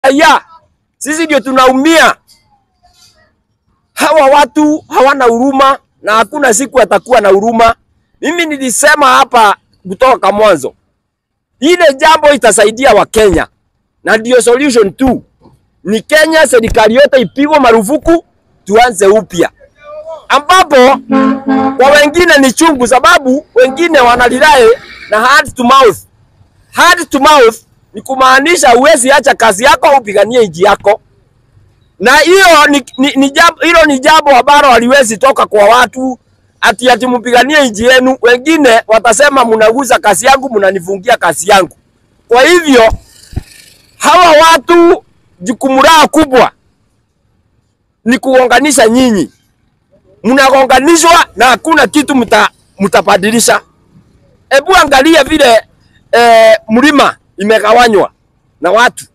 raia, sisi ndio tunaumia. Hawa watu hawana huruma na hakuna siku atakuwa na huruma. Mimi nilisema hapa kutoka mwanzo, ile jambo itasaidia Wakenya na ndio solution tu ni Kenya, serikali yote ipigwe marufuku, tuanze upya, ambapo kwa wengine ni chungu, sababu wengine wanalilae na hand to mouth. Hand to mouth ni kumaanisha uwezi acha kazi yako upiganie nchi yako, na hiyo ni, ni, ni jambo hilo ni jambo ambalo haliwezi toka kwa watu ati ati mpiganie nchi yenu. Wengine watasema mnaguza kazi yangu, mnanifungia kazi yangu. Kwa hivyo hawa watu jukumu lao kubwa ni kuunganisha nyinyi, mnagonganishwa na hakuna kitu mta, mtabadilisha. Hebu angalia vile eh, mlima imegawanywa na watu